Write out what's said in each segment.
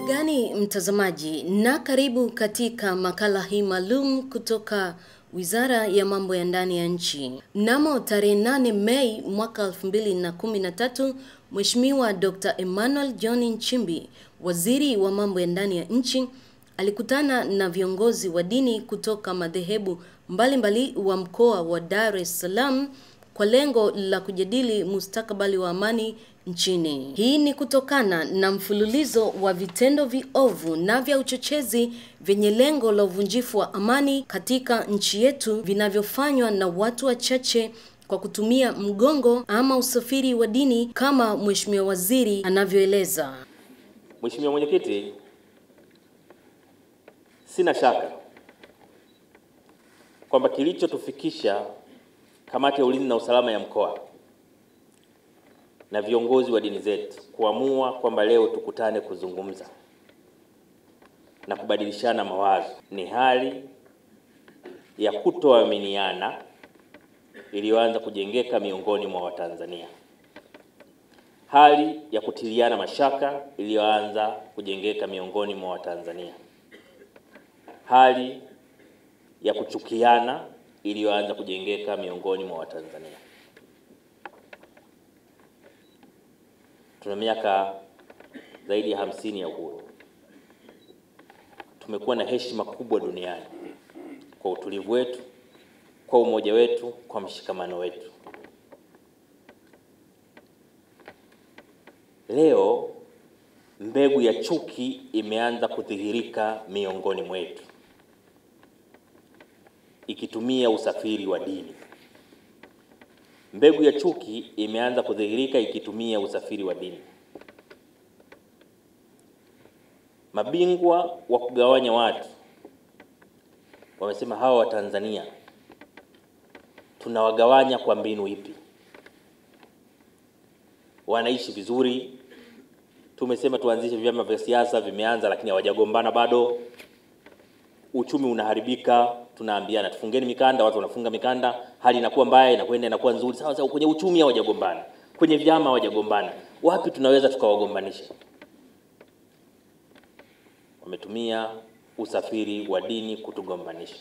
gani mtazamaji, na karibu katika makala hii maalum kutoka Wizara ya Mambo ya Ndani ya Nchi. Mnamo tarehe 8 Mei mwaka 2013, Mheshimiwa Dr. Emmanuel John Nchimbi, Waziri wa Mambo ya Ndani ya Nchi, alikutana na viongozi wa dini kutoka madhehebu mbalimbali wa mkoa wa Dar es Salaam kwa lengo la kujadili mustakabali wa amani nchini. Hii ni kutokana na mfululizo wa vitendo viovu na vya uchochezi vyenye lengo la uvunjifu wa amani katika nchi yetu vinavyofanywa na watu wachache kwa kutumia mgongo ama usafiri wa dini kama Mheshimiwa Waziri anavyoeleza. Mheshimiwa Mwenyekiti, sina shaka kwamba kilichotufikisha kamati ya ulinzi na usalama ya mkoa na viongozi wa dini zetu kuamua kwamba leo tukutane kuzungumza na kubadilishana mawazo ni hali ya kutoaminiana iliyoanza kujengeka miongoni mwa Watanzania, hali ya kutiliana mashaka iliyoanza kujengeka miongoni mwa Watanzania, hali ya kuchukiana iliyoanza kujengeka miongoni mwa Watanzania. Tuna miaka zaidi ya hamsini ya uhuru. Tumekuwa na heshima kubwa duniani kwa utulivu wetu, kwa umoja wetu, kwa mshikamano wetu. Leo mbegu ya chuki imeanza kudhihirika miongoni mwetu ikitumia usafiri wa dini. Mbegu ya chuki imeanza kudhihirika ikitumia usafiri wa dini. Mabingwa wa kugawanya watu wamesema hawa Watanzania tunawagawanya kwa mbinu ipi? Wanaishi vizuri, tumesema tuanzishe vyama vya siasa, vimeanza lakini hawajagombana bado. Uchumi unaharibika, tunaambiana tufungeni mikanda, watu wanafunga mikanda, hali inakuwa mbaya, inakwenda inakuwa nzuri. Sawa sawa, kwenye uchumi hawajagombana, kwenye vyama hawajagombana, wapi tunaweza tukawagombanisha? Wametumia usafiri wa dini kutugombanisha.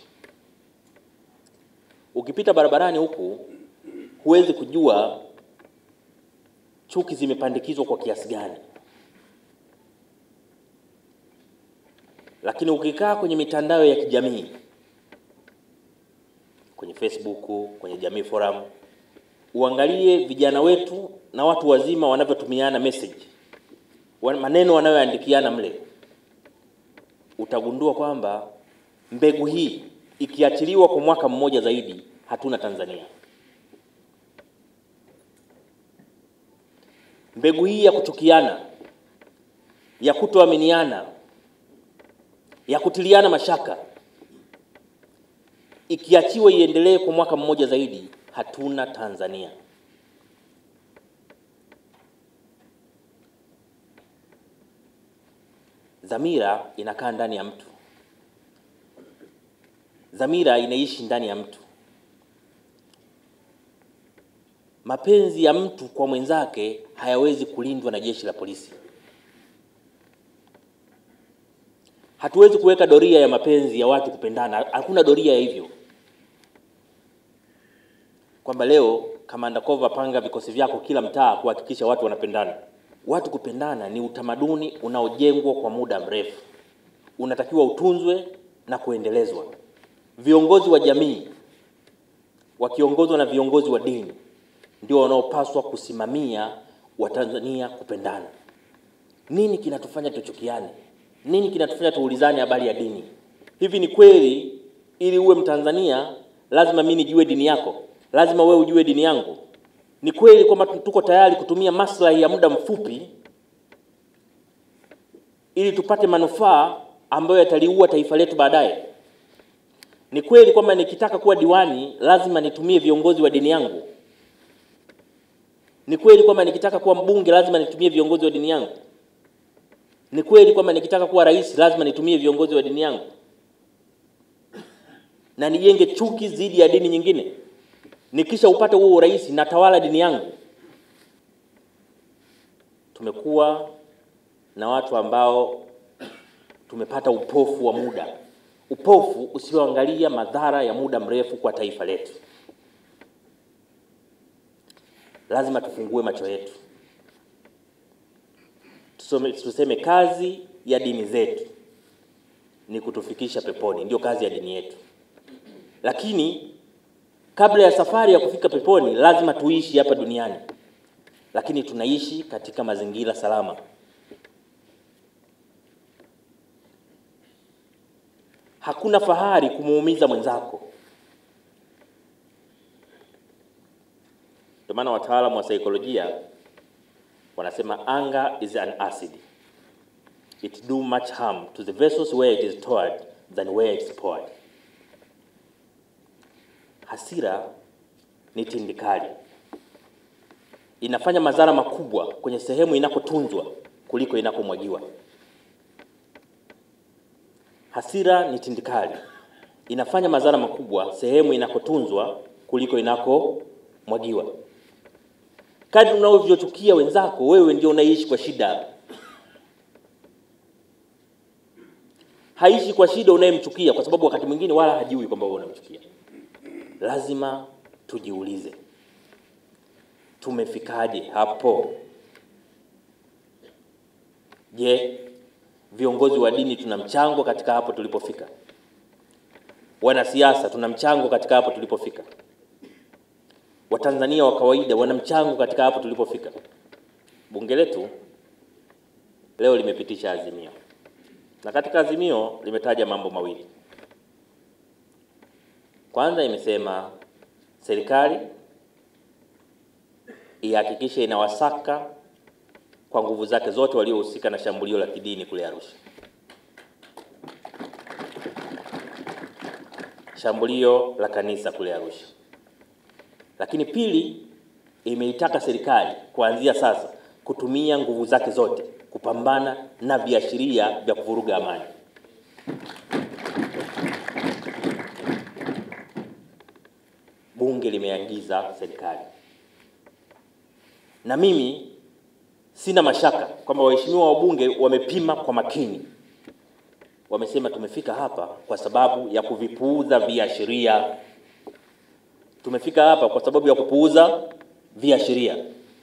Ukipita barabarani huku huwezi kujua chuki zimepandikizwa kwa kiasi gani, lakini ukikaa kwenye mitandao ya kijamii kwenye Facebook, kwenye Jamii Forum, uangalie vijana wetu na watu wazima wanavyotumiana message, maneno wanayoandikiana mle, utagundua kwamba mbegu hii ikiachiliwa kwa mwaka mmoja zaidi, hatuna Tanzania. Mbegu hii ya kuchukiana, ya kutoaminiana, ya kutiliana mashaka ikiachiwa iendelee kwa mwaka mmoja zaidi, hatuna Tanzania. Dhamira inakaa ndani ya mtu, dhamira inaishi ndani ya mtu. Mapenzi ya mtu kwa mwenzake hayawezi kulindwa na jeshi la polisi. Hatuwezi kuweka doria ya mapenzi ya watu kupendana, hakuna doria ya hivyo, kwamba leo kamanda Kova, panga vikosi vyako kila mtaa kuhakikisha watu wanapendana. Watu kupendana ni utamaduni unaojengwa kwa muda mrefu, unatakiwa utunzwe na kuendelezwa. Viongozi wa jamii wakiongozwa na viongozi wa dini ndio wanaopaswa kusimamia Watanzania kupendana. Nini kinatufanya tuchukiane? Nini kinatufanya tuulizane habari ya dini? Hivi ni kweli ili uwe Mtanzania lazima mimi nijue dini yako, lazima wewe ujue dini yangu? Ni kweli kwamba tuko tayari kutumia maslahi ya muda mfupi ili tupate manufaa ambayo yataliua taifa letu baadaye? Ni kweli kwamba nikitaka kuwa diwani lazima nitumie viongozi wa dini yangu? Ni kweli kwamba nikitaka kuwa mbunge lazima nitumie viongozi wa dini yangu? Ni kweli kwamba nikitaka kuwa rais lazima nitumie viongozi wa dini yangu na nijenge chuki dhidi ya dini nyingine? Nikisha upate huo urais natawala dini yangu? Tumekuwa na watu ambao tumepata upofu wa muda, upofu usioangalia madhara ya muda mrefu kwa taifa letu. Lazima tufungue macho yetu, tusome, tuseme kazi ya dini zetu ni kutufikisha peponi, ndio kazi ya dini yetu. Lakini kabla ya safari ya kufika peponi, lazima tuishi hapa duniani, lakini tunaishi katika mazingira salama. Hakuna fahari kumuumiza mwenzako. Ndio maana wataalamu wa saikolojia wanasema anger is an acid it do much harm to the vessels where it is stored than where it's poured. Hasira ni tindikali, inafanya madhara makubwa kwenye sehemu inakotunzwa kuliko inakomwagiwa. Hasira ni tindikali, inafanya madhara makubwa sehemu inakotunzwa kuliko inakomwagiwa. Kadri unavyochukia wenzako, wewe ndio unaishi kwa shida. Haishi kwa shida unayemchukia, kwa sababu wakati mwingine wala hajui kwamba wewe unamchukia. Lazima tujiulize, tumefikaje hapo? Je, viongozi wa dini tuna mchango katika hapo tulipofika? Wanasiasa tuna mchango katika hapo tulipofika? Watanzania wa kawaida wana mchango katika hapo tulipofika? Bunge letu leo limepitisha azimio, na katika azimio limetaja mambo mawili. Kwanza imesema serikali ihakikishe inawasaka kwa nguvu zake zote waliohusika na shambulio la kidini kule Arusha. Shambulio la kanisa kule Arusha. Lakini pili, imeitaka serikali kuanzia sasa kutumia nguvu zake zote kupambana na viashiria vya kuvuruga amani. Bunge limeagiza serikali, na mimi sina mashaka kwamba waheshimiwa wabunge wamepima kwa makini. Wamesema tumefika hapa kwa sababu ya kuvipuuza viashiria. Tumefika hapa kwa sababu ya kupuuza viashiria.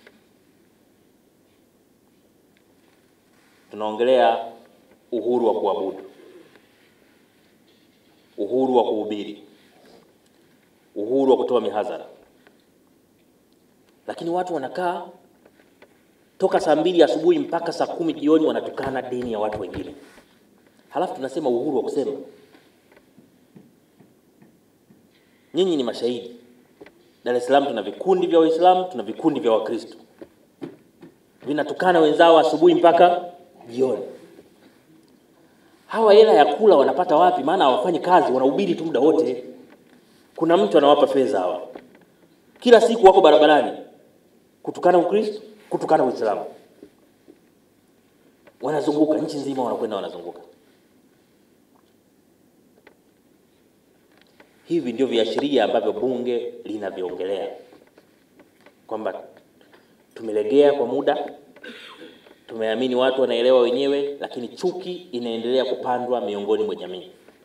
Tunaongelea uhuru wa kuabudu, uhuru wa kuhubiri, uhuru wa kutoa mihadhara, lakini watu wanakaa toka saa mbili asubuhi mpaka saa kumi jioni wanatukana dini ya watu wengine, halafu tunasema uhuru wa kusema. Nyinyi ni mashahidi. Dar es Salaam tuna vikundi vya Waislamu, tuna vikundi vya Wakristo vinatukana wenzao asubuhi mpaka jioni. Hawa hela ya kula wanapata wapi? Maana hawafanyi kazi, wanahubiri tu muda wote. Kuna mtu anawapa fedha hawa, kila siku wako barabarani kutukana Ukristo, kutukana Uislamu, wanazunguka nchi nzima, wanakwenda wanazunguka. Hivi ndio viashiria ambavyo bunge linavyoongelea kwamba tumelegea kwa muda, tumeamini watu wanaelewa wenyewe, lakini chuki inaendelea kupandwa miongoni mwa jamii.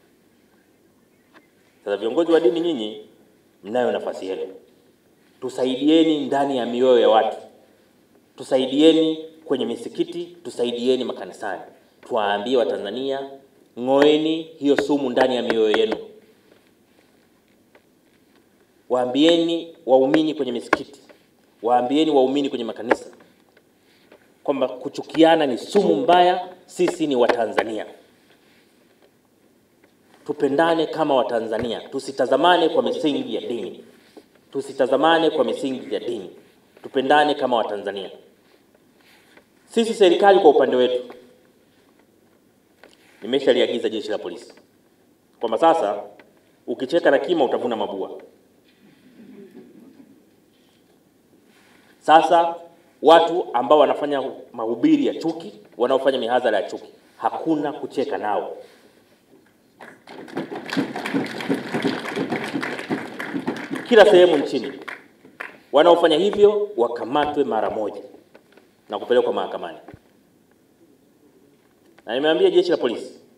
Sasa viongozi wa dini, nyinyi mnayo nafasi yenu, tusaidieni ndani ya mioyo ya watu, tusaidieni kwenye misikiti, tusaidieni makanisani, tuwaambie Watanzania, ng'oeni hiyo sumu ndani ya mioyo yenu. Waambieni waumini kwenye misikiti, waambieni waumini kwenye makanisa kwamba kuchukiana ni sumu mbaya. Sisi ni Watanzania, tupendane kama Watanzania, tusitazamane kwa misingi ya dini, tusitazamane kwa misingi ya dini, tupendane kama Watanzania. Sisi serikali kwa upande wetu, nimeshaliagiza jeshi la polisi kwamba sasa ukicheka na kima utavuna mabua. Sasa watu ambao wanafanya mahubiri ya chuki, wanaofanya mihadhara ya chuki, hakuna kucheka nao. Kila sehemu nchini wanaofanya hivyo wakamatwe mara moja na kupelekwa mahakamani. Na nimeambia jeshi la polisi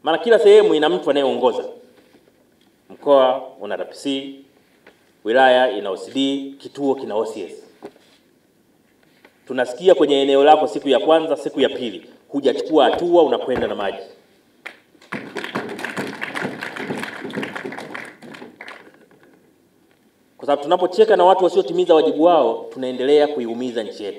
maana kila sehemu ina mtu anayeongoza. Mkoa una RPC, wilaya ina OCD, kituo kina OCS. Tunasikia kwenye eneo lako siku ya kwanza, siku ya pili hujachukua hatua, unakwenda na maji. Kwa sababu tunapocheka na watu wasiotimiza wajibu wao, tunaendelea kuiumiza nchi yetu.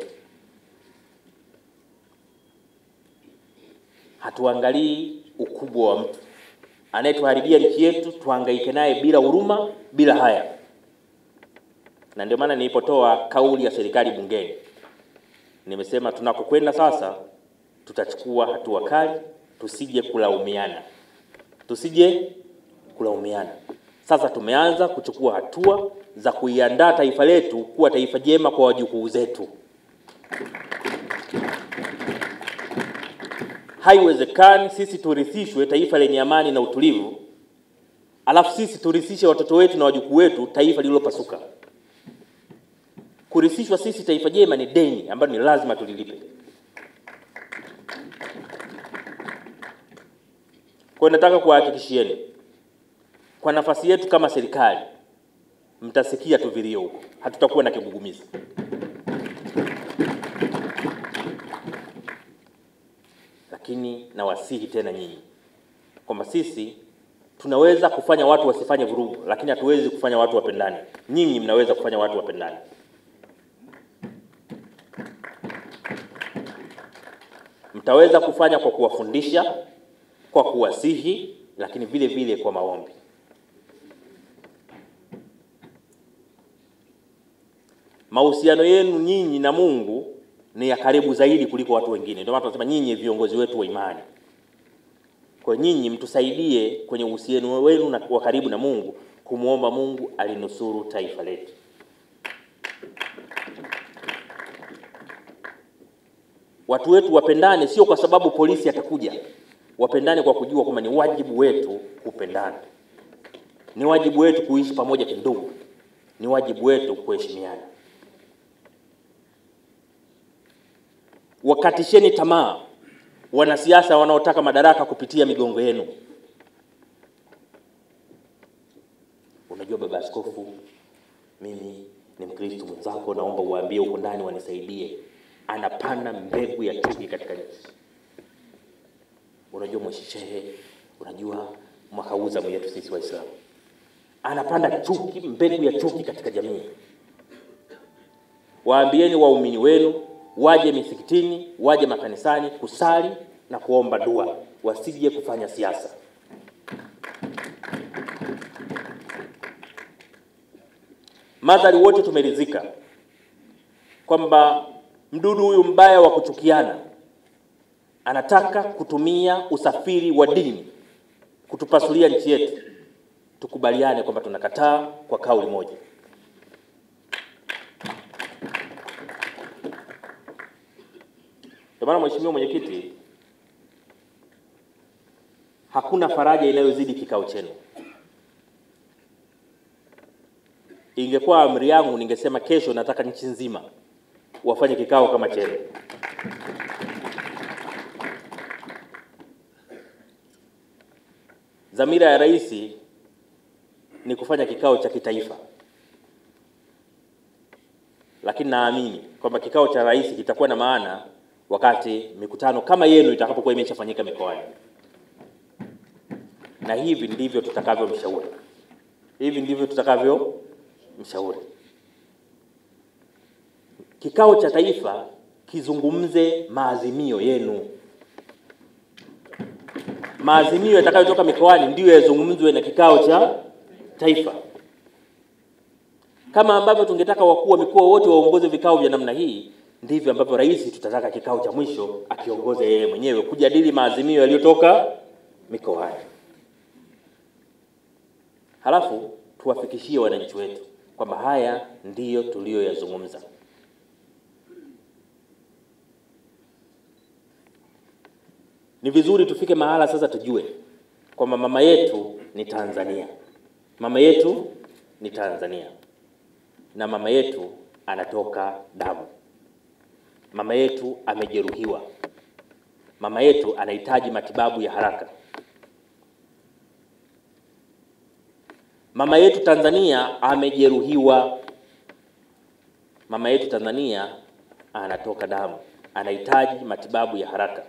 Hatuangalii ukubwa wa mtu anayetuharibia nchi yetu, tuhangaike naye bila huruma, bila haya. Na ndio maana nilipotoa kauli ya serikali bungeni, nimesema tunakokwenda sasa, tutachukua hatua kali, tusije kulaumiana, tusije kulaumiana. Sasa tumeanza kuchukua hatua za kuiandaa taifa letu kuwa taifa jema kwa wajukuu zetu. Haiwezekani sisi turithishwe taifa lenye amani na utulivu, alafu sisi turithishe watoto wetu na wajukuu wetu taifa lililopasuka. Kurithishwa sisi taifa jema ni deni ambalo ni lazima tulilipe. Kwa hiyo nataka kuwahakikishieni kwa nafasi yetu kama serikali, mtasikia tu vilio huko, hatutakuwa na kigugumizi. Lakini nawasihi tena nyinyi kwamba sisi tunaweza kufanya watu wasifanye vurugu, lakini hatuwezi kufanya watu wapendane. Nyinyi mnaweza kufanya watu wapendane. Mtaweza kufanya kwa kuwafundisha, kwa kuwasihi, lakini vile vile kwa maombi. Mahusiano yenu nyinyi na Mungu ni ya karibu zaidi kuliko watu wengine. Ndio maana tunasema nyinyi viongozi wetu wa imani. Kwa nyinyi mtusaidie kwenye uhusiano wenu na wa karibu na Mungu, kumwomba Mungu alinusuru taifa letu. Watu wetu wapendane, sio kwa sababu polisi atakuja. Wapendane kwa kujua kwamba ni wajibu wetu kupendana, ni wajibu wetu kuishi pamoja kindugu, ni wajibu wetu kuheshimiana. Wakatisheni tamaa wanasiasa wanaotaka madaraka kupitia migongo yenu. Unajua baba askofu, mimi ni Mkristo mwenzako, naomba uwaambie huko ndani wanisaidie. Anapanda mbegu ya chuki katika nchi. Unajua mweshishehe, unajua mwaka huu zamu yetu sisi Waislamu, anapanda chuki, mbegu ya chuki katika jamii. Waambieni waumini wenu waje misikitini, waje makanisani kusali na kuomba dua, wasije kufanya siasa. Madhari wote tumeridhika kwamba mdudu huyu mbaya wa kuchukiana anataka kutumia usafiri wa dini kutupasulia nchi yetu. Tukubaliane kwamba tunakataa kwa kauli moja. Ndio maana Mheshimiwa Mwenyekiti, hakuna faraja inayozidi kikao chenu. Ingekuwa amri yangu, ningesema kesho nataka nchi nzima wafanye kikao kama chenu. Dhamira ya rais ni kufanya kikao cha kitaifa, lakini naamini kwamba kikao cha rais kitakuwa na maana wakati mikutano kama yenu itakapokuwa imeshafanyika mikoani, na hivi ndivyo tutakavyomshauri, hivi ndivyo tutakavyomshauri. Kikao cha taifa kizungumze maazimio yenu, maazimio yatakayotoka mikoani ndiyo yazungumzwe na kikao cha taifa, kama ambavyo tungetaka wakuu wa mikoa wote waongoze vikao vya namna hii ndivyo ambavyo rais tutataka kikao cha mwisho akiongoze yeye mwenyewe kujadili maazimio yaliyotoka mikoani, halafu tuwafikishie wananchi wetu kwamba haya ndiyo tuliyoyazungumza. Ni vizuri tufike mahala sasa tujue kwamba mama yetu ni Tanzania, mama yetu ni Tanzania na mama yetu anatoka damu mama yetu amejeruhiwa, mama yetu anahitaji matibabu ya haraka, Mama yetu Tanzania amejeruhiwa. Mama yetu Tanzania anatoka damu, anahitaji matibabu ya haraka.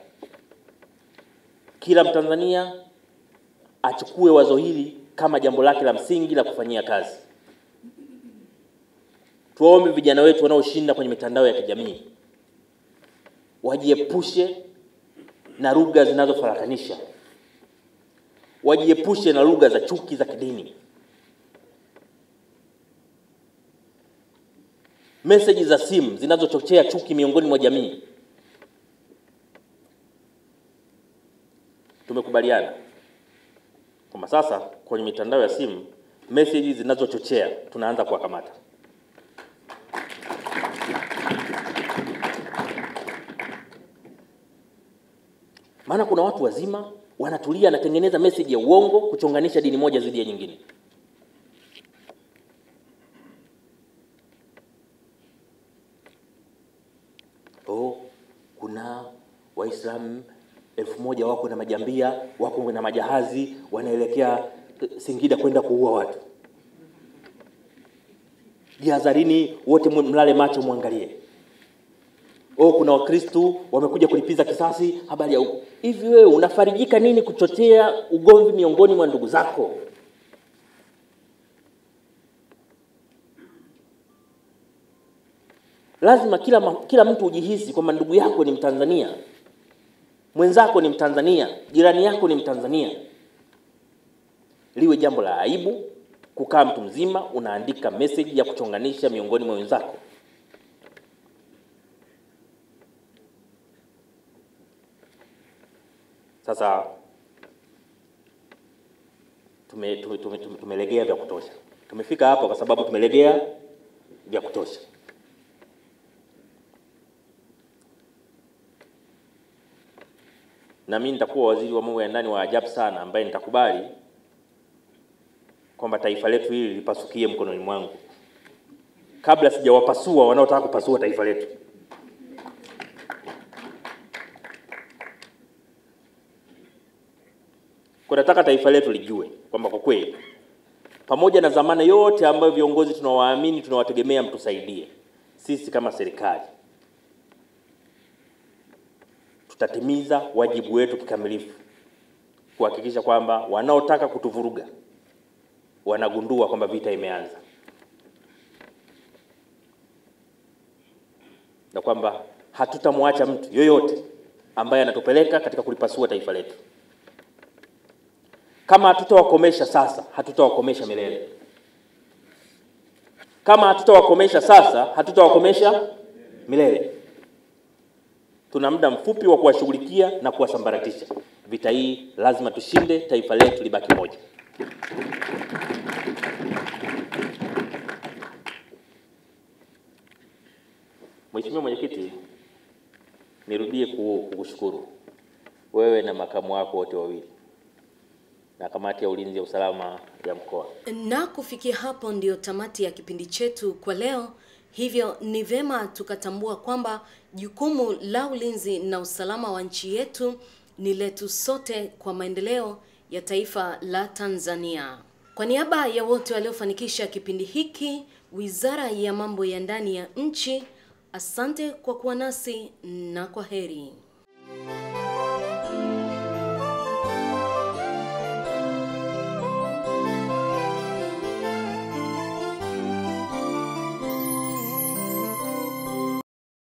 Kila Mtanzania achukue wazo hili kama jambo lake la msingi la kufanyia kazi. Tuwaombe vijana wetu wanaoshinda kwenye mitandao ya kijamii wajiepushe na lugha zinazofarakanisha, wajiepushe na lugha za chuki za kidini. Meseji za simu zinazochochea chuki miongoni mwa jamii. Tumekubaliana kwamba sasa kwenye mitandao ya simu meseji zinazochochea tunaanza kuwakamata. Maana kuna watu wazima wanatulia, anatengeneza meseji ya uongo kuchonganisha dini moja dhidi ya nyingine. Oh, kuna Waislamu elfu moja wako na majambia, wako na majahazi, wanaelekea eh, Singida kwenda kuua watu. Jihadharini wote, mwe- mlale macho, mwangalie. Oh, kuna Wakristu wamekuja kulipiza kisasi, habari ya huko. Hivi wewe unafarijika nini kuchochea ugomvi miongoni mwa ndugu zako? Lazima kila, ma- kila mtu ujihisi kwamba ndugu yako ni Mtanzania, mwenzako ni Mtanzania, jirani yako ni Mtanzania. Liwe jambo la aibu kukaa mtu mzima unaandika meseji ya kuchonganisha miongoni mwa wenzako. Sasa tume, tume, tume, tume, tumelegea vya kutosha. Tumefika hapa kwa sababu tumelegea vya kutosha. Na mimi nitakuwa waziri wa mambo ya ndani wa ajabu sana, ambaye nitakubali kwamba taifa letu hili lipasukie mkononi mwangu kabla sijawapasua wanaotaka kupasua taifa letu. Kwa nataka taifa letu lijue kwamba kwa kweli pamoja na dhamana yote ambayo viongozi tunawaamini tunawategemea mtusaidie, sisi kama serikali tutatimiza wajibu wetu kikamilifu kuhakikisha kwamba wanaotaka kutuvuruga wanagundua kwamba vita imeanza na kwamba hatutamwacha mtu yoyote ambaye anatupeleka katika kulipasua taifa letu. Kama hatutawakomesha sasa, hatutawakomesha milele. Kama hatutawakomesha sasa, hatutawakomesha milele. Tuna muda mfupi wa kuwashughulikia na kuwasambaratisha. Vita hii lazima tushinde, taifa letu libaki moja. Mheshimiwa Mwenyekiti, nirudie ku- kukushukuru wewe na makamu wako wote wawili na kamati ya ulinzi ya usalama ya mkoa. Na kufikia hapo ndio tamati ya kipindi chetu kwa leo. Hivyo ni vema tukatambua kwamba jukumu la ulinzi na usalama wa nchi yetu ni letu sote kwa maendeleo ya taifa la Tanzania. Kwa niaba ya wote waliofanikisha kipindi hiki, Wizara ya Mambo ya Ndani ya Nchi, asante kwa kuwa nasi na kwa heri.